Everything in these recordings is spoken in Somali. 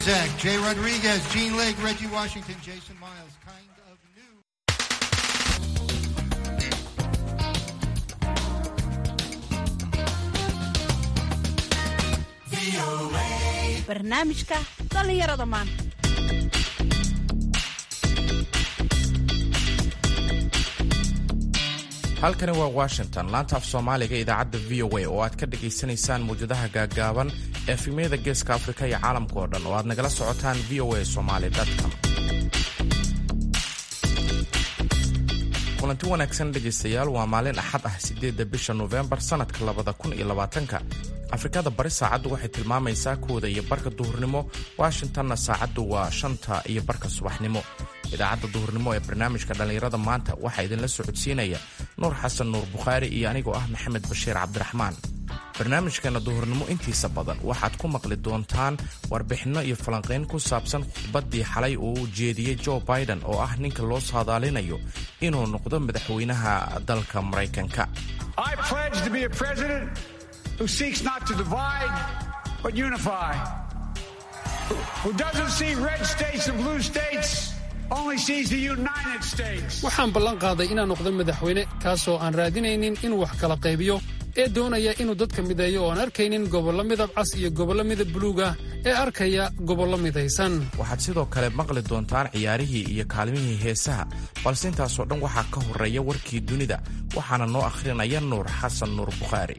Zach, Jay Rodriguez, Gene Lake, Reggie Washington, Jason Miles, kind of new. barnaamijka dhallinyarada maanta halkani waa washington laanta af soomaaliga idaacadda v o a oo aad ka dhagaysanaysaan mawjadaha gaaggaaban ee efimyada geeska afrika iyo caalamka oo dhan oo aad nagala socotaan v o a somali com kulanti wanaagsan dhegaystayaal waa maalin axad ah siddeedda bisha nofembar sannadka labada kun iyo labaatanka afrikada bari saacaddu waxay tilmaamaysaa kooda iyo barka duhurnimo washingtonna saacaddu waa shanta iyo barka subaxnimo idaacadda duhurnimo ee barnaamijka dhallinyarada maanta waxaa idinla socodsiinaya nuur xasan nuur bukhaari iyo anigoo ah maxamed bashiir cabdiraxmaan barnaamijkana duhurnimo intiisa badan waxaad ku maqli doontaan warbixinno iyo falanqayn ku saabsan khudbaddii xalay uu u jeediyey jo biden oo ah ninka loo saadaalinayo inuu noqdo madaxweynaha dalka maraykanka who seeks not to divide but unify, who doesn't see red states and blue states, only sees the United States. waxaan ballan qaaday inaan noqdo madaxweyne kaasoo aan raadinaynin inuu wax kala qaybiyo ee doonaya inuu dadka mideeyo oo aan arkaynin gobollo midab cas iyo gobollo midab buluuga ee arkaya gobollo midaysan waxaad sidoo kale maqli doontaan ciyaarihii iyo kaalmihii heesaha balse intaasoo dhan waxaa ka horreeya warkii dunida waxaana noo akhrinaya nuur xasan nuur bukhaari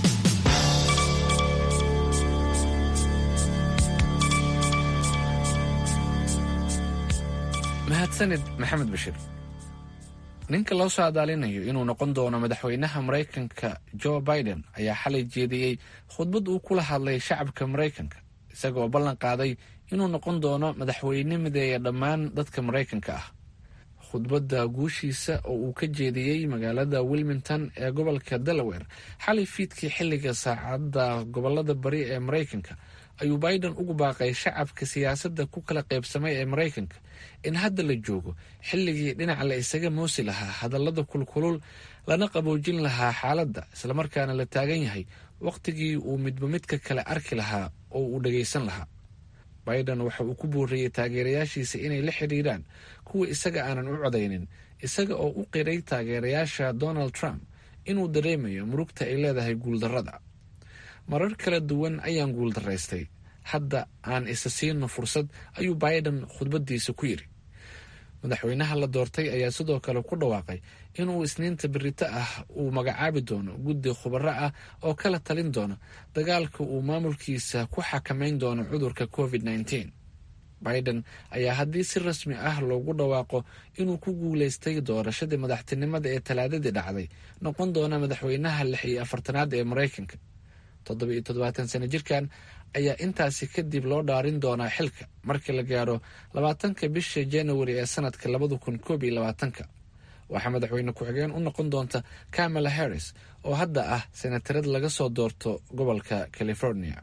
mahadsanid maxamed bashir ninka loo saadaalinayo inuu noqon doono madaxweynaha maraykanka jo biden ayaa xalay jeediyey khudbad uu kula hadlay shacabka maraykanka isagaoo ballan qaaday inuu noqon doono madaxweyne mideeya dhammaan dadka maraykanka ah khudbadda guushiisa oo uu ka jeediyey magaalada wilmington ee gobolka delaware xalay fiidkii xilliga saacadda gobolada bari ee maraykanka ayuu biden ugu baaqay shacabka siyaasadda ku kala qaybsamay ee maraykanka in hadda la joogo xilligii dhinaca la isaga moosi lahaa hadallada kulkulul lana qaboojin lahaa xaaladda islamarkaana la taagan yahay wakhtigii uu midba midka kale arki lahaa oo uu dhagaysan lahaa biden waxa uu ku booriyey taageerayaashiisa inay la xidhiiraan kuwa isaga aanan u codaynin isaga oo u qiray taageerayaasha donald trump inuu dareemayo murugta ay leedahay guuldarrada marar kala duwan ayaan guuldaraystay hadda aan isa siino fursad ayuu biden khudbadiisa ku yidhi madaxweynaha la doortay ayaa sidoo kale ku dhawaaqay inuu isniinta berito ah uu magacaabi doono guddi khubaro ah oo kala talin doona dagaalka uu maamulkiisa ku xakamayn doono cudurka covid -19. biden ayaa haddii si rasmi ah loogu dhawaaqo inuu ku guuleystay doorashadii madaxtinimada ee talaadadii dhacday noqon doona madaxweynaha lix iyo afartanaad ee maraykanka toddoba iyo toddobaatan sano jirkan ayaa intaasi kadib loo dhaarin doonaa xilka marka la gaaro labaatanka bisha januari ee sanadka labada kun koob iyo labaatanka waxaa madaxweyne ku-xigeen u noqon doonta kamala harris oo hadda ah senatarad laga soo doorto gobolka california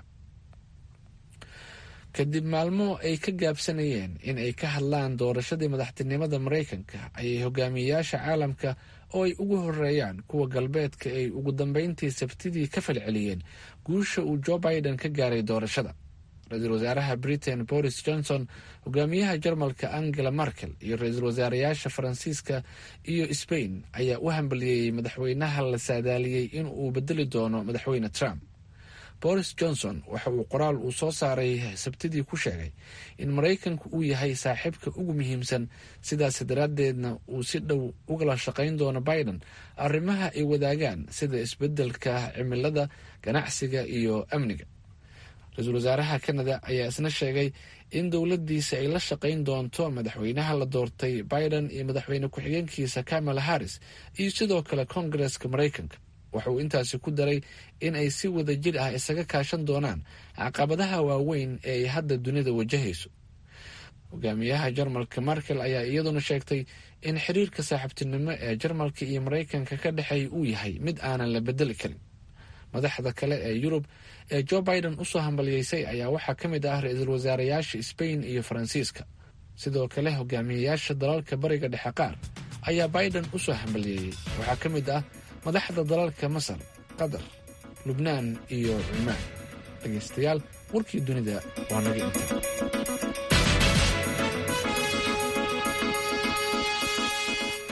kadib maalmo ay ka gaabsanayeen in ay ka hadlaan doorashadii madaxtinimada maraykanka ayay hogaamiyeyaasha caalamka oo ay ugu horeeyaan kuwa galbeedka ay ugu dambeyntii sabtidii ka falceliyeen guusha uu jo biden ka gaaray doorashada ra-iisul wasaaraha britain boris johnson hogaamiyaha jarmalka angela merkel iyo ra-iisul wasaareyaasha faransiiska iyo sbain ayaa u hambaliyeeyey madaxweynaha la saadaaliyey in uu bedeli doono madaxweyne trump boris johnson waxa uu qoraal uu soo saaray sabtidii ku sheegay in maraykanku uu yahay saaxiibka ugu muhiimsan sidaas daraaddeedna uu si dhow ugala shaqayn doono biden arrimaha ay wadaagaan sida isbeddelka cimilada ganacsiga iyo amniga ra-iisul wasaaraha canada ayaa isna sheegay in dowladdiisa ay la shaqayn doonto madaxweynaha la doortay biden iyo madaxweyne ku-xigeenkiisa kamala harris iyo sidoo kale koongareska maraykanka waxa uu intaasi ku daray in ay si wada jir ah isaga kaashan doonaan caqabadaha waaweyn ee ay hadda dunida wajahayso hogaamiyaha jarmalka merkel ayaa iyaduna sheegtay in xiriirka saaxiibtinimo ee jarmalka iyo maraykanka ka dhexeeya uu yahay mid aanan la bedeli karin madaxda kale ee yurub ee jo biden usoo hambaliyeysay ayaa waxaa ka mid ah ra-iisul wasaareyaasha sbain iyo faransiiska sidoo kale hogaamiyeyaasha dalalka bariga dhexe qaar ayaa biden usoo hambaliyeeyey waxaa ka mid ah madaxda dalalka masar qatar lubnaan iyo cumaan dhegaystayaal warkii dunida waa naga inta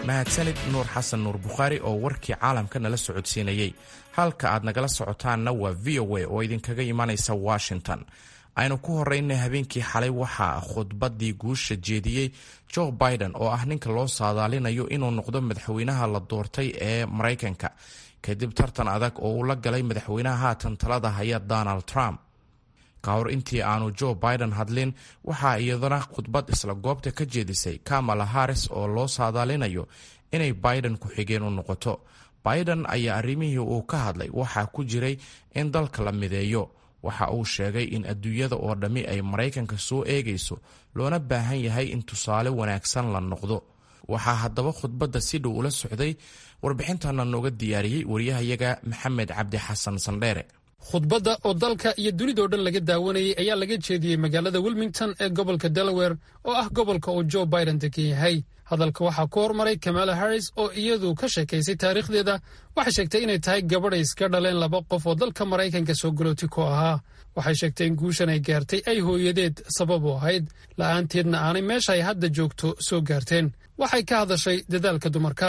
mahadsanid nuur xasan nuur bukhaari oo warkii caalamka nala socodsiinayey halka aad nagala socotaanna waa v o a oo idinkaga imanaysa washington aynu ku horeynay habeenkii xalay waxaa khudbaddii guusha jeediyey joe biden oo ah ninka loo saadaalinayo inuu noqdo madaxweynaha la doortay ee maraykanka kadib tartan adag oo uu la galay madaxweynaha haatan talada haya donald trump ka hor intii aanu joe biden hadlin waxaa iyadana khudbad isla goobta ka jeedisay kamala harris oo loo saadaalinayo inay biden ku-xigeen u noqoto biden ayaa arrimihii uu ka hadlay waxaa ku jiray in dalka la mideeyo waxa uu sheegay in adduunyada oo dhammi ay maraykanka soo eegayso loona baahan yahay in tusaale wanaagsan la noqdo waxaa haddaba khudbadda si dhow ula socday warbixintana nooga diyaariyey wariyahayaga maxamed cabdi xasan sandheere khudbadda oo dalka iyo dunidao dhan laga daawanayay ayaa laga jeediyey magaalada wilmington ee gobolka delaware oo ah gobolka uu joe biden degan yahay hadalka waxaa ku hormaray kamala harris oo iyadu ka sheekaysay taariikhdeeda waxay sheegtay inay tahay gabadhay iska dhaleen laba qof oo dalka maraykanka soo galooti ku ahaa waxay sheegtay in guushan ay gaartay ay hooyadeed sabab u ahayd la'aanteedna aanay meesha ay hadda joogto soo gaarteen waxay ka hadashay dadaalka dumarka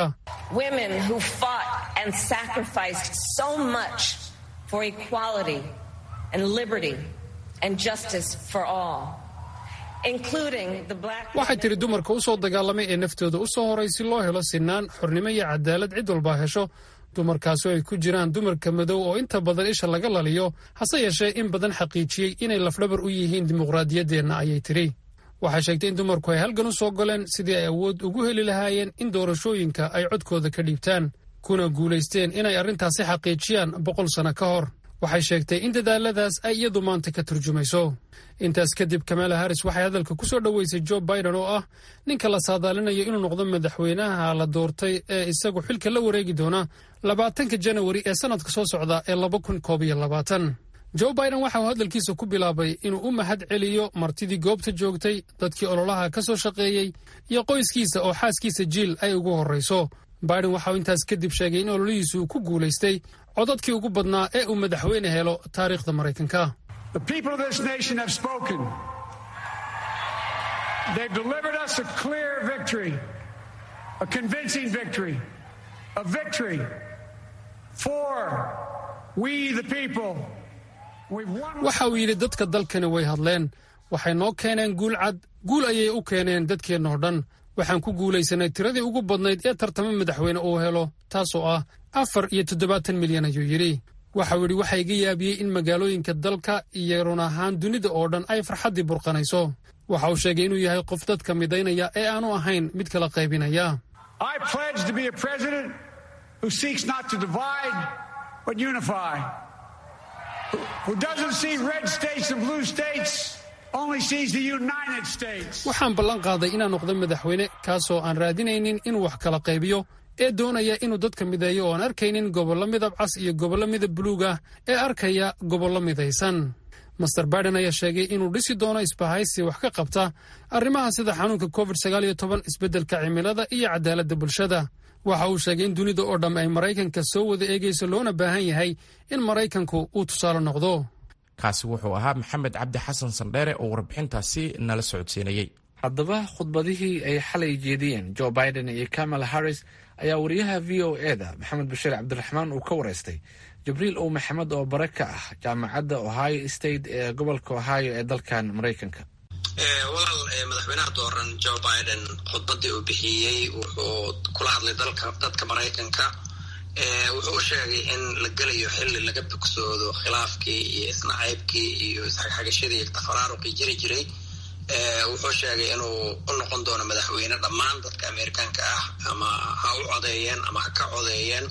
for equality and liberty and justice for all, including the black. waxay tidhi dumarka u soo dagaalamay ee naftooda u soo horay si loo helo sinaan xornimo iyo cadaalad cid walba hesho dumarkaasoo ay ku jiraan dumarka madow oo inta badan isha laga laliyo hase yeeshee in badan xaqiijiyey inay lafdhabar u yihiin dimuqraadiyaddeenna ayay tidhi waxay sheegtay in dumarku ay halgan u soo galeen sidii ay awood ugu heli lahaayeen in doorashooyinka ay codkooda ka dhiibtaan kuna guulaysteen inay arrintaasi xaqiijiyaan boqol sano ka hor waxay sheegtay in dadaaladaas ay iyadu maanta ka turjumayso intaas kadib kamala harris waxay hadalka ku soo dhoweysay joe biden oo ah ninka la saadaalinayo inuu noqdo madaxweynaha la doortay ee isagu xilka la wareegi doona labaatanka janawari ee sannadka soo socda ee laba kun koob iyo labaatan joe biden waxa uu hadalkiisa ku bilaabay inuu u mahad celiyo martidii goobta joogtay dadkii ololaha ka soo shaqeeyey iyo qoyskiisa oo xaaskiisa jiil ay ugu horrayso biden waxa uu intaas kadib sheegay in ololihiisu uu ku guulaystay codadkii ugu badnaa ee uu madaxweyne helo taariikhda maraykanka waxa uu yidhi dadka dalkani way hadleen waxay noo keeneen guul cad guul ayay u keeneen dadkeennoo dhan waxaan ku guulaysanay tiradii ugu badnayd ee tartamo madaxweyne uu helo taasoo ah afar iyo toddobaatan milyan ayuu yidhi waxau yidhi waxaa iga yaabiyey in magaalooyinka dalka iyo run ahaan dunida oo dhan ay farxaddii burqanayso waxa uu sheegay inuu yahay qof dadka midaynaya ee aanu ahayn mid kala qaybinaya waxaan ballan qaaday inaan noqdo madaxweyne kaasoo aan raadinaynin inuu wax kala qaybiyo ee doonaya inuu dadka mideeyo oo aan arkaynin gobollo midab cas iyo gobollo midab buluug ah ee arkaya gobollo midaysan master biden ayaa sheegay inuu dhisi doono isbahaysi wax ka qabta arrimaha sida xanuunka covid sagaaliyo toban isbeddelka cimilada iyo cadaaladda bulshada waxa uu sheegay in dunida oo dhamm ay maraykanka soo wada eegayso loona baahan yahay in maraykanku uu tusaale noqdo kaasi wuxuu ahaa maxamed cabdi xasan sandheere oo warbixintaasi nala socodsiinayey haddaba khudbadihii ay xalay jeediyeen joe biden iyo kamala harris ayaa wariyaha v o e da maxamed bashiir cabdiraxmaan uu ka wareystay jibriil ow maxamed oo bare ka ah jaamacadda ohio state ee gobolka ohio ee dalkan maraykanka walaal madaxweynaha dooran joe biden khudbadii uu bixiyey wuxuu kula hadlay dadka maraykanka wuxuu u sheegay in la gelayo xilli laga bogsoodo khilaafkii iyo isnacaybkii iyo isxagxagashadii iyo tafaraaruqii jiri jiray wuxuu sheegay inuu u noqon doono madaxweyne dhammaan dadka amerikaanka ah ama ha u codeeyeen ama ha ka codeeyeen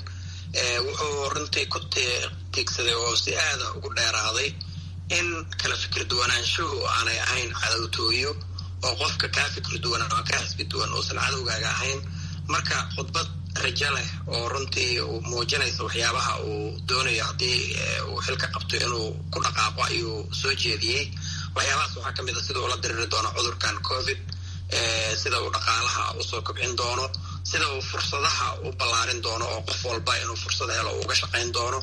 wuxuu runtii ku tiigsaday oo si aada ugu dheeraaday in kala fikir duwanaanshuhu aanay ahayn cadowtooyo oo qofka kaa fikir duwan ama kaa xisbi duwan uusan cadowgaaga ahayn marka khudbad rajo leh oo runtii muujinaysa waxyaabaha uu doonayo haddii uu xilka qabto inuu ku dhaqaaqo ayuu soo jeediyey waxyaabahaas waxaa kamid a sida uu la diriri doono cudurkan covid sida uu dhaqaalaha usoo kobcin doono sida uu fursadaha u ballaarin doono oo qof walba inuu fursad helo uga shaqayn doono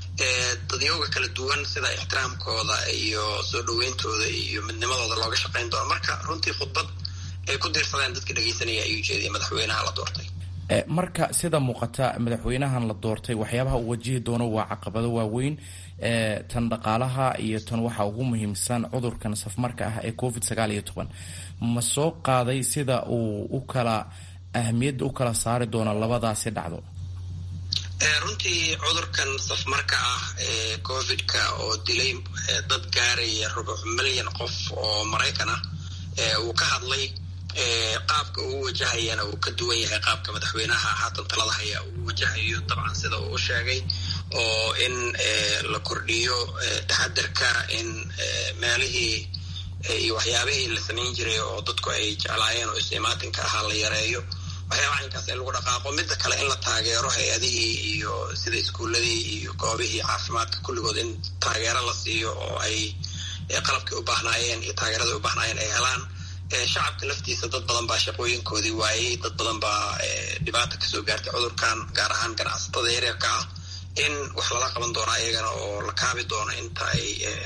dadyooga kala duwan sida ixtiraamkooda iyo soo dhaweyntooda iyo midnimadooda looga shaqayn doono marka runtii khudbad ay ku diirsadeen dadka dhegeysanaya ayuu jeediyay madaxweynaha la doortay marka sida muuqata madaxweynahan la doortay waxyaabaha uu wajihi doono waa caqabado waaweyn tan dhaqaalaha iyo tan waxa ugu muhiimsan cudurkan safmarka ah ee covid sagaal iyo toban ma soo qaaday sida uu u kala ahamiyadda u kala saari doono labadaasi dhacdo runtii cudurkan safmarka ah ee covidka oo dilay dad gaaraya rubuc milyan qof oo maraykan ah uu ka hadlay qaabka uu wajahayana uu ka duwan yahay qaabka madaxweynaha haatan talada haya uu wajahayo dabcan sida uu u sheegay oo in la kordhiyo taxadarka in meelihii iyo waxyaabihii la samayn jiray oo dadku ay jeclaayeen oo istimaatinka ahaa la yareeyo waxyaabaha inkaas in lagu dhaqaaqo midda kale in la taageero hay-adihii iyo sida iskuuladii iyo goobihii caafimaadka kulligood in taageero la siiyo oo ay qalabkii u baahnaayeen iyo taageeradii u baahnaayeen ay helaan shacabka laftiisa dad badan baa shaqooyinkoodii waayey dad badan baa dhibaata kasoo gaartay cudurkan gaar ahaan ganacsatada yaryarka ah in wax lala qaban doono ayagana oo la kaabi doono inta ay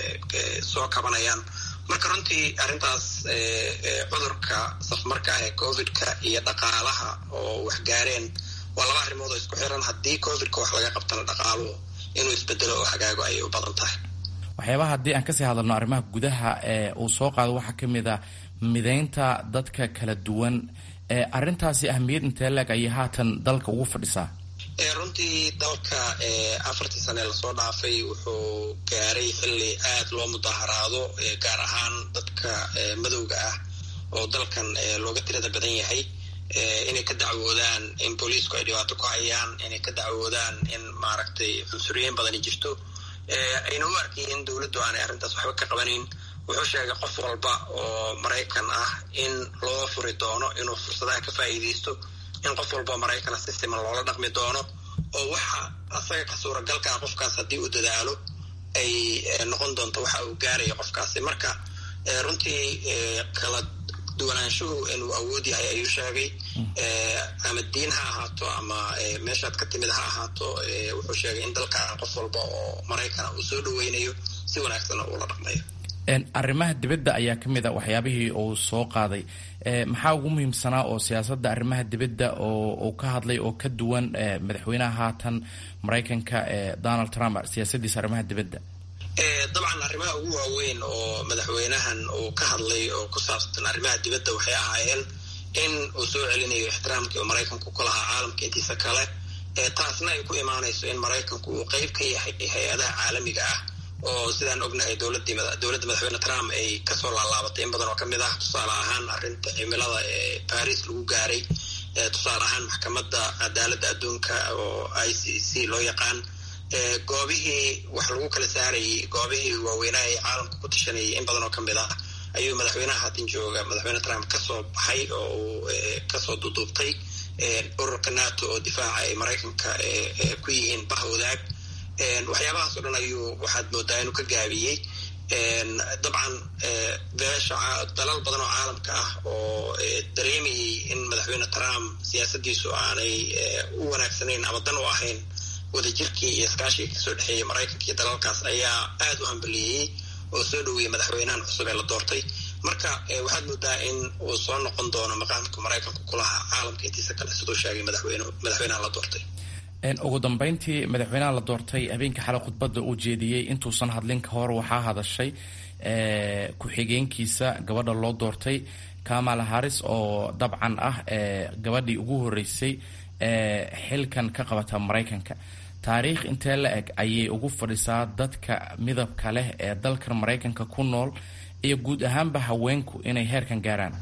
soo kabanayaan marka runtii arrintaas cudurka safmarka ah ee covidka iyo dhaqaalaha oo wax gaareen waa laba arrimood oo isku xiran haddii covidka wax laga qabtana dhaqaaluhu inuu isbedelo oo hagaago ayay u badan tahay waxyaabaha haddii aan kasii hadalno arrimaha gudaha ee uu soo qaado waxaa ka mid ah mideynta dadka kala duwan arrintaasi ahmiyad intee leeg ayay haatan dalka ugu fadhisaa runtii dalka afartii sane lasoo dhaafay wuxuu gaaray xilli aad loo mudaharaado gaar ahaan dadka madowga ah oo dalkan looga tirada badan yahay inay ka dacwoodaan in booliisku ay dhibaato ku hayaan inay ka dacwoodaan in maaragtay cunsuriyeyn badani jirto ayna u arkayeen in dowladdu aanay arrintaas waxba ka qabanayn wuxuu sheegay qof walba oo maraykan ah in loo furi doono inuu fursadaha ka faa'iidaysto in qof walba maraykana si siman loola dhaqmi doono oo waxa asaga ka suuragalka ah qofkaas haddii uu dadaalo ay noqon doonto waxa uu gaarayo qofkaasi marka runtii kala duwanaanshuhu inuu awood yahay ayuu sheegay ama diin ha ahaato ama meeshaad ka timid ha ahaato wuxuu sheegay in dalkan qof walba oo maraykana uu soo dhaweynayo si wanaagsanna uula dhaqmayo arrimaha dibadda ayaa ka mid a waxyaabihii uu soo qaaday maxaa ugu muhiimsanaa oo siyaasadda arrimaha dibadda oo uu ka hadlay oo ka duwan madaxweynaha haatan maraykanka donald trump siyaasaddiisa arrimaha dibadda dabcan arrimaha ugu waaweyn oo madaxweynahan uu ka hadlay oo ku saabsan arrimaha dibadda waxay ahaayeen in uu soo celinayo ixtiraamkii oo maraykanku ku lahaa caalamka intiisa kale taasna ay ku imaanayso in maraykanku uu qeyb ka yahay hay-adaha caalamiga ah oo sidaan ognahay dowladii dowladda madaxweyne trump ay kasoo laalaabatay in badan oo kamid ah tusaale ahaan arrinta cimilada ee baris lagu gaaray tusaale ahaan maxkamadda cadaaladda adduunka oo i c c loo yaqaan goobihii wax lagu kala saarayay goobihii waaweynaa ee caalamka ku tashanayay in badan oo kamid ah ayuu madaxweynaha haatan jooga madaxweyne trump kasoo baxay oo uu kasoo duduubtay ururka nato oo difaaca ay maraykanka ku yihiin bah wadaag waxyaabahaas o dhan ayuu waxaad moodaa inuu ka gaabiyey dabcan beesha dalal badan oo caalamka ah oo dareemayay in madaxweyne trump siyaasadiisu aanay u wanaagsanayn ama dan u ahayn wadajirkii iyo iskaashigii kasoo dhexeeyay maraykanka iyo dalalkaas ayaa aad u hambaliyeeyey oo soo dhoweeyey madaxweynahan cusub ee la doortay marka waxaad moodaa in uu soo noqon doono maqaamka maraykanku kulahaa caalamka intiisa kale siduu sheegay madaxweynaha la doortay ugu dambeyntii madaxweynaha la doortay habeenkii xalay khudbadda uu jeediyey intuusan hadlin ka hor waxaa hadashay ku-xigeenkiisa gabadha loo doortay kamala harris oo dabcan ah gabadhii ugu horeysay xilkan ka qabata maraykanka taariikh intee la eg ayay ugu fadhisaa dadka midabka leh ee dalkan maraykanka ku nool iyo guud ahaanba haweenku inay heerkan gaaraan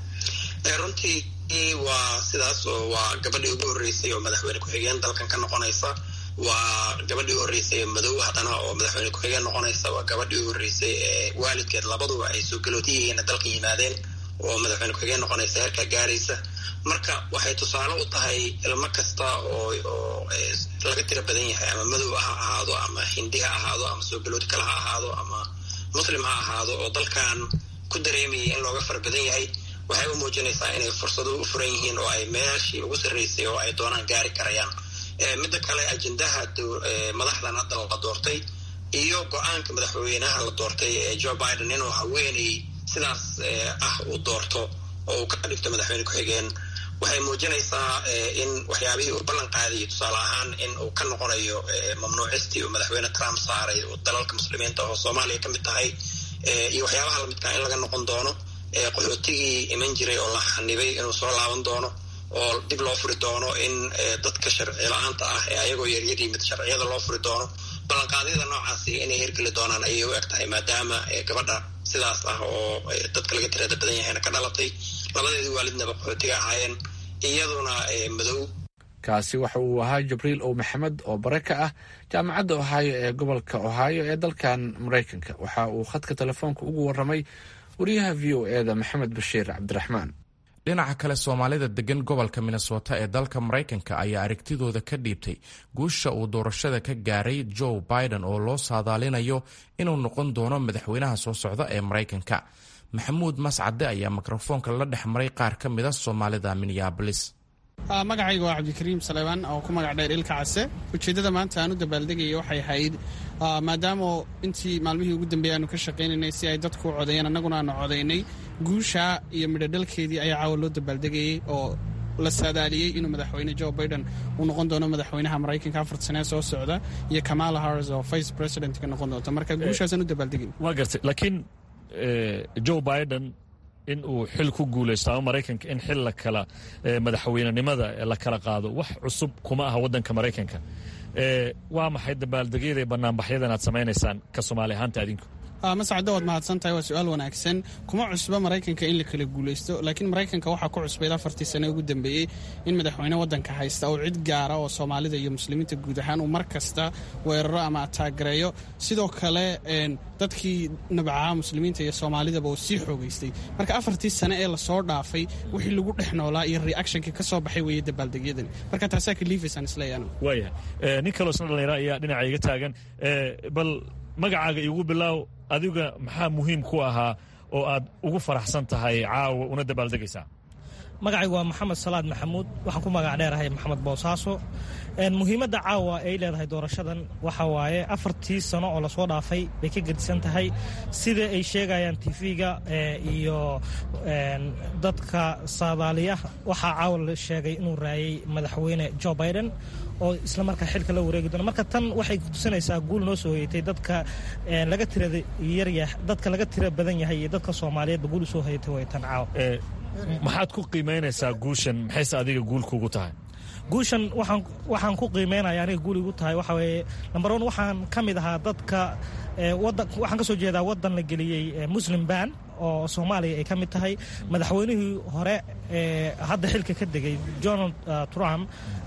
runtii waa sidaas oo waa gabadhii ugu horreysay oo madaxweyne ku-xigeen dalkan ka noqonaysa waa gabadhii u horreysay madow haddana oo madaxweyne ku-xigeen noqonaysa waa gabadhii u horreysay ee waalidkeed labaduba ay soo galootiyihiina dalka yimaadeen oo madaxweyne ku-xigeen noqonaysa heerkaa gaaraysa marka waxay tusaale u tahay ilmo kasta oo oo laga tiro badan yahay ama madow ha ahaado ama hindi ha ahaado ama soo galooti kale ha ahaado ama muslim ha ahaado oo dalkan ku dareemayay in looga fara badan yahay waxay u muujinaysaa inay fursado u furan yihiin oo ay meeshii ugu sarreysay oo ay doonaan gaari karayaan midda kale ajendaha madaxdan hadda la doortay iyo go-aanka madaxweynaha la doortay ee joe biden inuu haweeney sidaas ah uu doorto oo uu ka dhigto madaxweyne ku-xigeen waxay muujinaysaa in waxyaabihii uu ballan qaadayay tusaale ahaan in uu ka noqonayo mamnuucistii uu madaxweyne trump saaray dalalka muslimiinta oo soomaaliya ka mid tahay iyo waxyaabaha lamidkaa in laga noqon doono qaxootigii iman jiray oo la xanibay inuu soo laaban doono oo dib loo furi doono in dadka sharci la-aanta ah ee ayagoo yaryar yimid sharciyada loo furi doono ballanqaadyada noocaasi inay hirgeli doonaan ayay u eg tahay maadaama gabadha sidaas ah oo dadka laga tirada badan yahayna ka dhalatay labadeedii waalidnaba qaxootiga ahaayeen iyaduna madow kaasi waxa uu ahaa jibriil ow maxamed oo bare ka ah jaamacadda ohaayo ee gobolka ohaayo ee dalkan maraykanka waxa uu khadka telefoonka ugu waramay wariyaha v o e da maxamed bashiir cabdiraxmaan dhinaca kale soomaalida degan gobolka minnesota ee dalka maraykanka ayaa aragtidooda ka dhiibtay guusha uu doorashada ka gaaray joe biden oo loo saadaalinayo inuu noqon doono madaxweynaha soo socda ee maraykanka maxamuud mascade ayaa mikrofoonka la dhex maray qaar ka mida soomaalida minneabolis magacayga waa cabdikariim saleebaan oo ku magac dheer ilka case ujeeddada maanta aan u dabaaldegaya waxay ahayd maadaama intii maalmihii ugu dambeeyay aanu ka shaqaynaynay si ay dadku u codeeyeen annaguna aanu codaynay guusha iyo midhodhalkeedii ayaa caawa loo dabaaldegayey oo la saadaaliyey inuu madaxweyne joe biden uu noqon doono madaxweynaha maraykanka afar sanee soo socda iyo kamala harris oo vice presidentka noqon doonta marka guushaasaan u dabaaldegay waa gartay laakiin joe biden in uu xil ku guulaysto ama maraykanka in xil la kala madaxweynenimada la kala qaado wax cusub kuma aha waddanka maraykanka waa maxay dabaaldegyada banaanbaxyadan aad samaynaysaan ka soomaali ahaanta adinku mascado waad mahadsan tahay waa su-aal wanaagsan kuma cusba maraykanka in la kala guulaysto laakiin maraykanka waxaa ku cusbayd afartii sane ugu dambeeyey in madaxweyne waddanka haysta oo cid gaara oo soomaalida iyo muslimiinta guud ahaan uu mar kasta weeraro ama ataagareeyo sidoo kale dadkii nabcaha muslimiinta iyo soomaalidaba uu sii xoogaystay marka afartii sane ee lasoo dhaafay wixii lagu dhex noolaa iyo reactionka ka soo baxay weeye dabaaldegyadani marka taasaa kaliifaysaan isleeyaano waayahay nin kaloo isna dhallinyaro ayaa dhinaca iga taagan bal magacaaga iigu bilaaw adiga maxaa muhiim ku ahaa oo aad ugu faraxsan tahay caawa una dabaaldegaysaa magacaygu waa maxamed salaad maxamuud waxaan ku magac dheerahay maxamed boosaaso muhiimadda caawa ay leedahay doorashadan waxa waaye afartii sano oo lasoo dhaafay bay ka gedisan tahay sida ay sheegayaan tv-ga iyo dadka saadaaliya waxaa caawa la sheegay inuu raayay madaxweyne joe biden oo isla markaa xilka la wareegi doona marka tan waxay kutusinaysaa guul noo soo hoyatay dadka laga tirada yaryah dadka laga tira badan yahay iyo dadka soomaaliyeedba guul usoo hoyatay way tan caawa maxaad ku qiimaynaysaa guushan maxayse adiga guul kugu tahay guushan waxaan waxaan ku qiimeynaya aniga guul igu tahay waxa weeye number one waxaan ka mid ahaa dadka wadan waxaan ka soo jeedaa waddan la geliyey muslim ban oo soomaaliya ay ka mid tahay madaxweynihii hore ee hadda xilka ka degay donald trump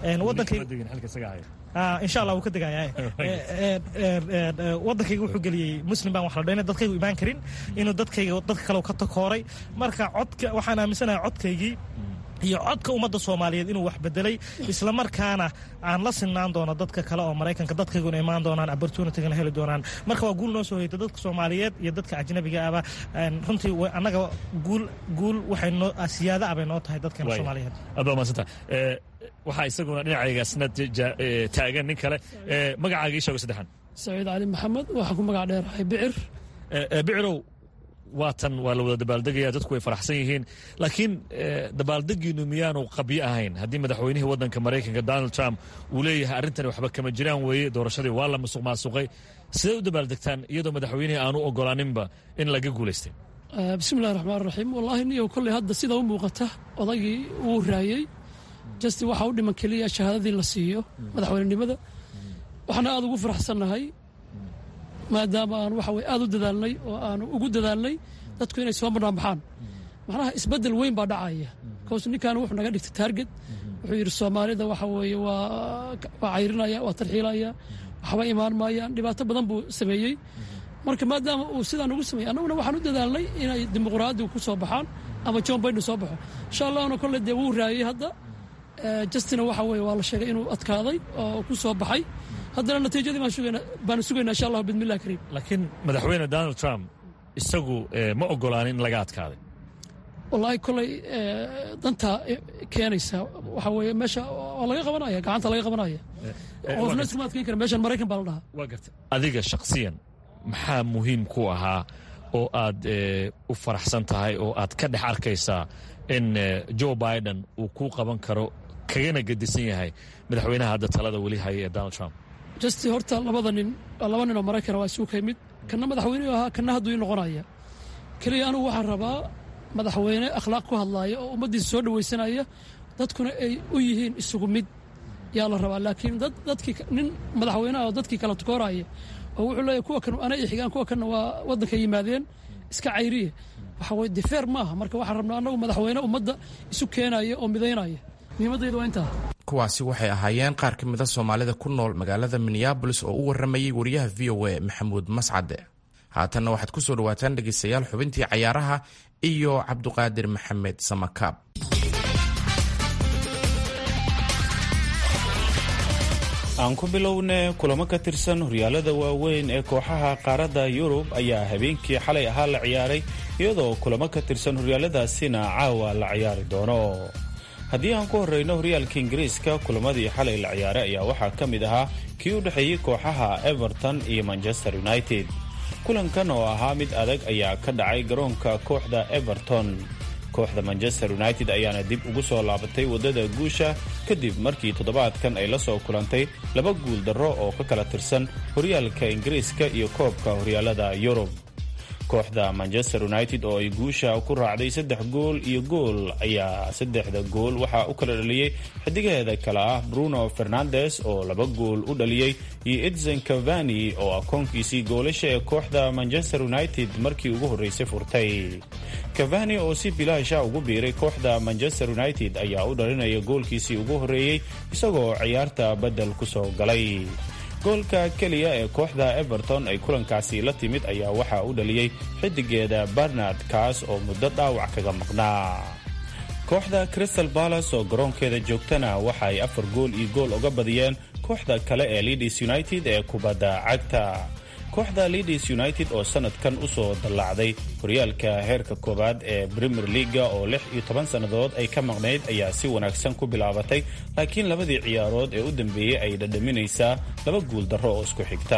insha allah wuu ka degaya wadankayga wuxuu geliyey muslim baan wax la dhayna dadkaygu imaan karin inuu dadkayga dadka kale ka takooray marka codka waxaan aaminsanahay codkaygii iyo codka ummadda soomaaliyeed inuu wax bedelay islamarkaana aan la sinaan doono dadka kale oo maraykanka dadkayguna imaan doonaan opportunitygana heli doonaan marka waa guul noo soo hoyta dadka soomaaliyeed iyo dadka ajnabiga aba runtii annaga guul guul waxay noo siyaada abay noo tahay dadkeena soomaaliyeed aad baa mahadsanta waxaa isaguna dhinacaygaasna taagan nin kale magacaaga ii sheego saddexan saciid cali maxamed waxaan ku magac dheerahay bicir bicirow waatan waa la wada dabaaldegaya dadku way faraxsan yihiin laakiin dabaaldegiinu miyaanu qabyo ahayn haddii madaxweynihii waddanka maraykanka donald trump uu leeyahay arrintani waxba kama jiraan weeye doorashadii waa la musuq maasuqay sidee u dabaaldegtaan iyadoo madaxweynihii aanu ogolaaninba in laga guulaystay bismillahi raxmaan raxiim wallaahi niyo kolley hadda sida u muuqata odaygii wuu raayey justi waxaa u dhiman keliya shahaadadii la siiyo madaxweynenimada waxaana aada ugu faraxsannahay maadaama aan waxa weye aada u dadaalnay oo aanu ugu dadaalnay dadku inay soo banaanbaxaan macnaha isbeddel weyn baa dhacaya kaws ninkan wuxuu naga dhigtay taarget wuxuu yidhi soomaalida waxa weeye waa waa cayrinaya waa tarxiilaya waxba imaan maayaan dhibaato badan buu sameeyey marka maadaama uu sidaan ugu sameeyey annaguna waxaan u dadaalnay inay dimuqraadigu ku soo baxaan ama john biden soo baxo insha allahna kolle dee wuu raayey hadda justina waxa weye waa la sheegay inuu adkaaday oo ku soo baxay haddana natiijadii baanu sugaynaa insha allah bidmillahi kariim laakiin madaxweyne donald trump isagu ma ogolaanin in laga adkaaday wallaahi koley danta keenaysa waxa weeye meesha waa laga qabanaya gacanta laga qabanaya qofna iskuma adkeyn kara meeshan maraykan baa la dhahaa waa garta adiga shakhsiyan maxaa muhiim ku ahaa oo aad u faraxsan tahay oo aad ka dhex arkaysaa in joe biden uu ku qaban karo kagana gedisan yahay madaxweynaha hadda talada weli haya ee donald trump justi horta labada nin laba nin oo maraykana waa isuu ka yimid kanna madaxweyneu ahaa kanna hadduu ii noqonaya keliya anugu waxaan rabaa madaxweyne akhlaaq ku hadlaaya oo ummaddiisa soo dhawaysanaya dadkuna ay u yihiin isugu mid yaa la rabaa laakiin dad dadkii nin madaxweyneha oo dadkii kala tukooraya oo wuxuu leeyahy kuwa kan ana i xigaan kuwa kanna waa waddanka yimaadeen iska cayriye waxa weye defeer maaha marka waxaan rabnaa annagu madaxweyne ummadda isu keenaya oo midaynaya muhiimaddayda waa intaa kuwaasi waxay ahaayeen qaar ka mida soomaalida ku nool magaalada minneabolis oo u warramayey wariyaha v o a maxamuud mascade haatanna waxaad ku soo dhawaataan dhegaystayaal xubintii cayaaraha iyo cabduqaadir maxamed samakaab aan ku bilowne kulamo ka tirsan horyaalada waaweyn ee kooxaha qaaradda yurub ayaa habeenkii xalay ahaa la ciyaaray iyadoo kulamo ka tirsan horyaaladaasina caawa la ciyaari doono haddii aan ku horreyno horyaalka ingiriiska kulamadii xalay la ciyaaray ayaa waxaa ka mid ahaa kii u dhexeeyey kooxaha everton iyo manchester united kulankan oo ahaa mid adag ayaa ka dhacay garoonka kooxda everton kooxda manchester united ayaana dib ugu soo laabatay waddada guusha kadib markii toddobaadkan ay la soo kulantay laba guul darro oo ka kala tirsan horyaalka ingiriiska iyo koobka horyaalada yurub kooxda manchester united oo ay guusha ku raacday saddex gool iyo gool ayaa saddexda gool waxaa u kala dhaliyey xidigaheeda kale ah bruno fernandes oo laba gool u dhaliyey iyo edson cavani oo akoonkiisii goolasha ee kooxda manchester united markii ugu horreysay furtay cavani oo si bilaasha ugu biiray kooxda manchester united ayaa u dhalinaya goolkiisii ugu horreeyey isagoo ciyaarta beddel ku soo galay goolka keliya ee kooxda everton ay kulankaasi la timid ayaa waxaa u dhaliyey xidigeeda barnard kaas oo muddo dhaawac kaga maqnaa kooxda crystal balas oo garoonkeeda joogtana waxa ay afar gool iyo gool uga badiyeen kooxda kale ee leadis united ee kubadda cagta kooxda leadis united oo sanadkan usoo dallaacday horyaalka heerka koowaad ee premier leaga oo lix iyo toban sannadood ay ka maqnayd ayaa si wanaagsan ku bilaabatay laakiin labadii ciyaarood ee u dambeeyey ay dhadhaminaysaa laba guul darro oo isku xigta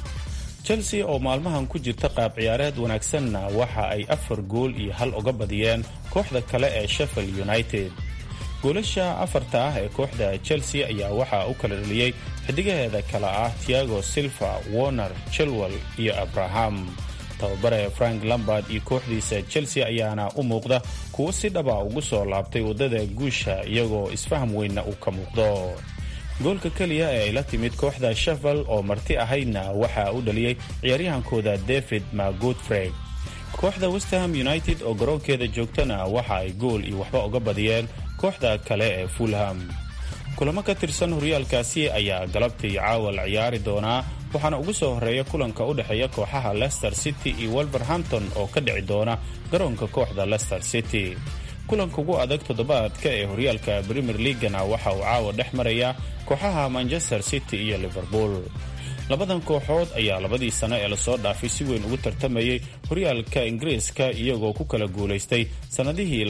chelsea oo maalmahan ku jirta qaab ciyaareed wanaagsanna waxa ay afar gool iyo hal uga badiyeen kooxda kale ee sheffield united goolasha afarta ah ee kooxda chelsea ayaa waxaa u kala dhaliyey xidigaheeda kale ah tiago silva warner chilwell iyo abraham tababare frank lambard iyo kooxdiisa chelsea ayaana u muuqda kuwo si dhaba ugu soo laabtay waddada guusha iyagoo isfaham weynna uu ka muuqdo goolka keliya ee ay la timid kooxda sheffield oo marti ahaydna waxaa u dhaliyey ciyaaryahankooda david magudfrey kooxda westham united oo garoonkeeda joogtana waxa ay gool iyo waxba uga badiyeen kooxda kale ee fulham kulamo ka tirsan horyaalkaasi ayaa galabtii caawa la ciyaari doonaa waxaana ugu soo horreeya kulanka u dhexeeya kooxaha leicester city iyo wolverhampton oo ka dhici doona garoonka kooxda leicester city kulanka ugu adag toddobaadka ee horyaalka premier leagana waxa uu caawa dhex maraya kooxaha manchester city iyo liverpool labadan kooxood ayaa labadii sano ee lasoo dhaafay si weyn ugu tartamayay horyaalka ingiriiska iyagoo ku kala guulaystay sannadihii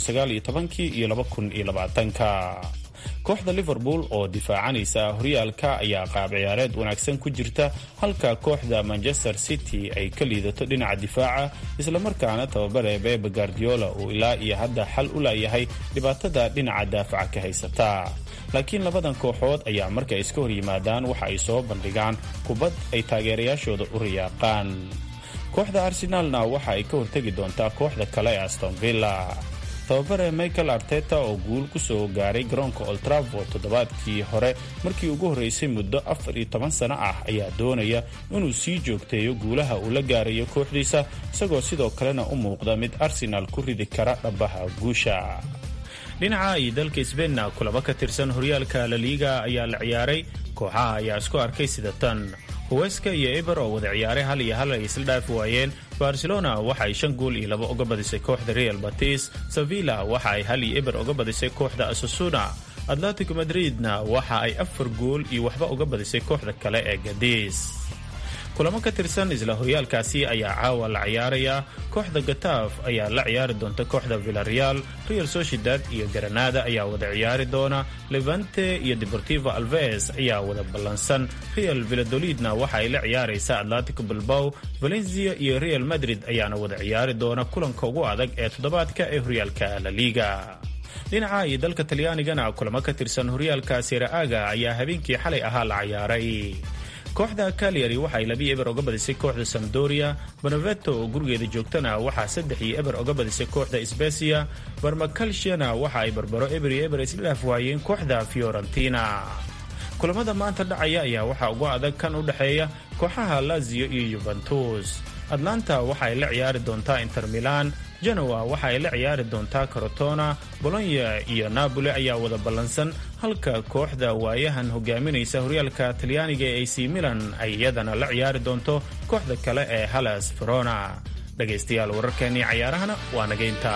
iyo ka kooxda liverpool oo difaacanaysa horyaalka ayaa qaab ciyaareed wanaagsan ku jirta halka kooxda manchester city ay ka liidato dhinaca difaaca islamarkaana tababare bebe guardiola uu ilaa iyo hadda xal u laayahay dhibaatada dhinaca daafaca ka haysata laakiin labadan kooxood ayaa marka iska hor yimaadaan waxa ay soo bandhigaan kubad ay taageerayaashooda u riyaaqaan kooxda arsenaalna waxa ay ka hortegi doontaa kooxda kale ee aston villa tababare michael arteta oo guul ku soo gaaray garoonka oltravo toddobaadkii hore markii ugu horreysay muddo afar iyo toban sano ah ayaa doonaya inuu sii joogteeyo guulaha uu la gaarayo kooxdiisa isagoo sidoo kalena u muuqda mid arsenaal ku ridi kara dhabaha guusha dhinaca iyo dalka sbeinna kulamo ka tirsan horyaalka laliiga ayaa la ciyaaray kooxaha ayaa isku arkay sida tan huweska iyo eber oo wada ciyaaray hal iyo hal ay isla dhaafi waayeen barcelona waxa ay shan gool iyo laba uga badisay kooxda real batis sevilla waxa ay hal iyo eber uga badisay kooxda asasuna atletico madridna waxa ay afar gool iyo waxba uga badisay kooxda kale ee gadis kulamo ka tirsan isla horyaalkaasi ayaa caawa la ciyaaraya kooxda gataaf ayaa la ciyaari doonta kooxda villareal real sociedad iyo granada ayaa wada ciyaari doona levante iyo deportivo alves ayaa wada ballansan real villadolidna waxa ay la ciyaaraysa atletico bilbow valencia iyo real madrid ayaana wada ciyaari doona kulanka ugu adag ee toddobaadka ee horyaalka la liga dhinaca iyo dalka talyaanigana kulamo ka tirsan horyaalka seraaga ayaa habeenkii xalay ahaa la ciyaaray kooxda kalyari waxay labii eber oga badisay kooxda samdoria bonaveto oo gurigeeda joogtana waxaa saddex iyo eber oga badisay kooxda sbesia barmakalshana waxa ay barbaro eber iyo eber isla dhaaf waayeen kooxda fiorentina kulamada maanta dhacaya ayaa waxaa ugu adag kan u dhexeeya kooxaha lazio iyo yuventus atlanta waxa ay la ciyaari doontaa inter milan genoa waxa ay la ciyaari doontaa corotona bolonya iyo napoli ayaa wada ballansan halka kooxda waayahan hogaaminaysa horyaalka talyaaniga ee ac milan ay iyadana la ciyaari doonto kooxda kale ee halas verona dhegaystayaal wararkeennii cayaarahana waa nageynta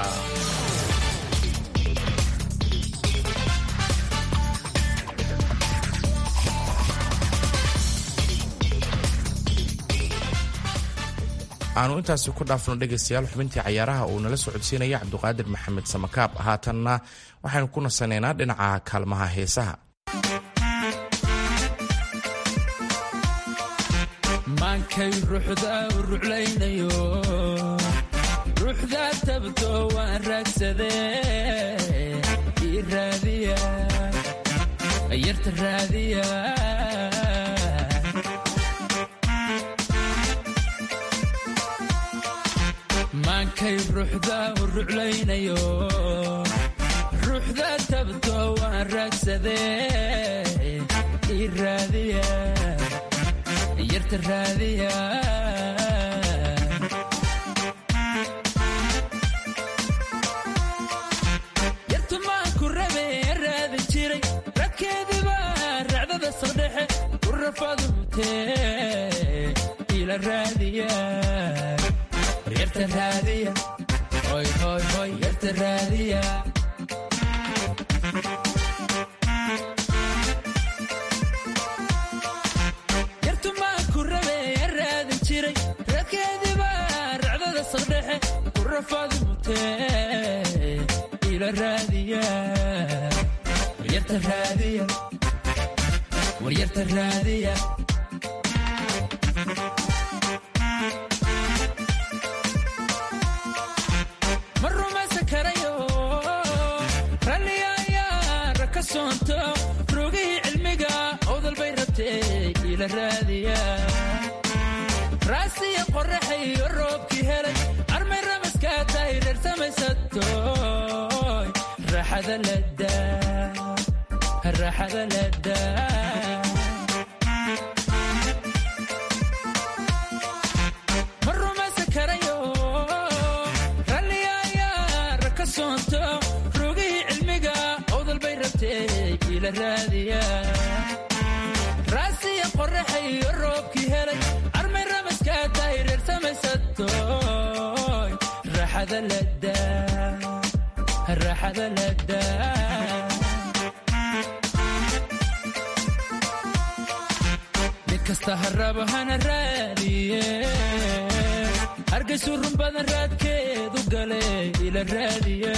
aanu intaasi ku dhaafno dhegaystayaal xubintii cayaaraha uu nala socodsiinaya cabduqaadir maxamed samakaab haatanna waxaynu ku nasanaynaa dhinaca kaalmaha heesaha maankay ruuxda u ruclaynayo ruuxda tabto waan raagsadee ii raadiya yarta raadiya maankay ruuxda u ruclaynayo ruuxda tabto waan raagsadee ii raadiya yarta raadiya yartumaanku rabe raadi jiray radkeediba racdada saldhexe u rafadumtee ila raadiya yarta raadiya hoy hoy hoy yarta raadiya yartumaanku rabe raadin jiray radkeediba racdada saldhexe u rafadumtee ila raadiya yarta raadiya war yarta raadiya ma rumaysan karayo ralliga ayaa raka soonto rogihii cilmiga owdal bay rabtee ila raadiya raasiya qorraxayo roobkii helay armay ramaskaa tahay reer samaysatoy raaxada ladaa raaxada ladaa ma rumaysan karayo ralliga ayaa raka soonto rogihii cilmiga owdal bay rabtee ila raadiya raasiya qorraxayo roobkii helay armay ramaskaa tahay reer samaysatoy raaxada ladaa raaxada ladaa mid kasta harabo hana raadiye hargaysu run badan raadkeedu gale ila raadiya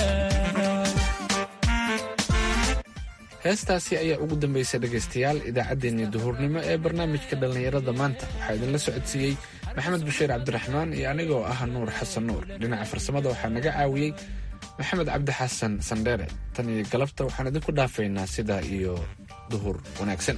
heestaasi ayaa ugu dambaysay dhegaystayaal idaacaddeenii duhurnimo ee barnaamijka dhallinyarada maanta waxaa idinla socodsiiyey maxamed bashiir cabdiraxmaan iyo anigoo ah nuur xasan nuur dhinaca farsamada waxaa naga caawiyey maxamed cabdi xasan sandheere tan iyo galabta waxaan idinku dhaafaynaa sidaa iyo duhur wanaagsan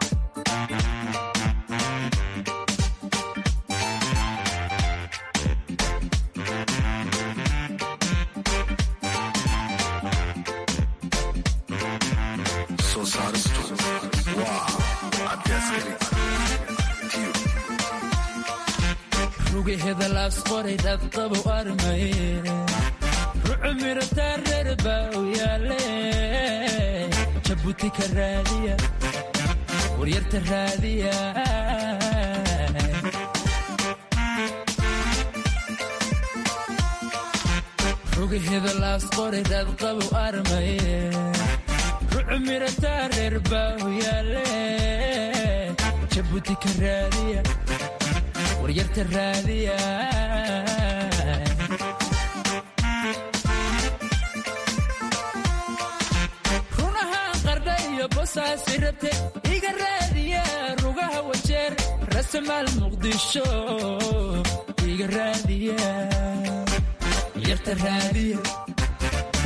rugaheda laasqoray dadqabu armaye rucu mirataa reer baa u yaale jabuuti ka raadiya waryarta raadiya rugaheda laasqoray dadqabu armaye rucu mirataa reer baa u yaale jabuuti ka raadiya waryarta raadiya runahaan qardha iyo bosaasi rabte iga raadiya rugaha wajeer rasamaal muqdisho iga raadiya waryarta raadiya